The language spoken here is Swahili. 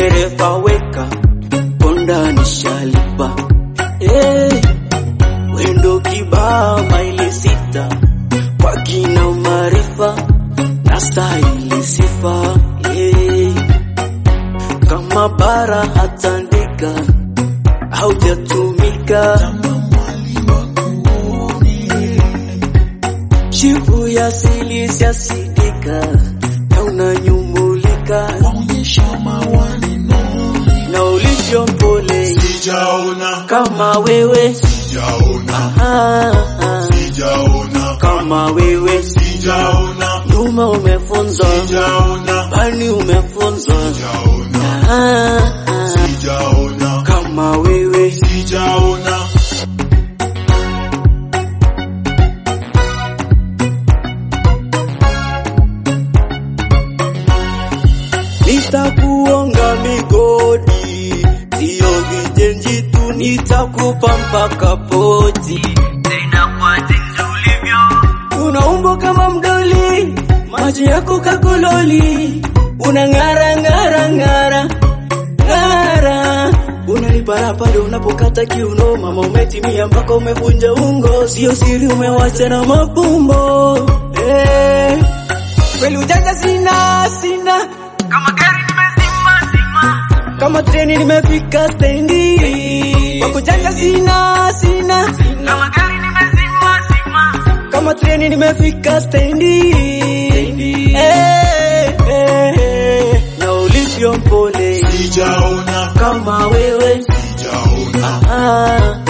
dereva weka ponda nishalipa hey, wendo kibaa maili sita kwa kina maarifa na stahili sifa hey, kama bara hatandika haujatumika shivu ya sili siasidika na unanyumulika na ulivyo mpole Sijaona, kama wewe sijaona, ah, ah, sijaona, kama wewe sijaona, nyuma umefunzwa sijaona, pani umefunzwa sijaona, ah, ah, sijaona, kama wewe sijaona. nitakuonga migodi, sio vijenji tu, nitakupa mpaka poti. Tena kwa jinsi ulivyo, una umbo kama mdoli, macho yako kakololi, una ng'ara ng'ara ng'ara ng'ara unanipara pale unapokata kiuno, mama umetimia mpaka umevunja ungo, sio siri umewacha na mapumbo eh. Kweli ujanja sina sina kama gari nimezima zima, kama treni nimefika stendi, kwa kujanja sina sina, kama gari nimezima zima, kama treni nimefika stendi, eh, eh, eh, na ulivyo mpole Sijaona, kama wewe sijaona, ah,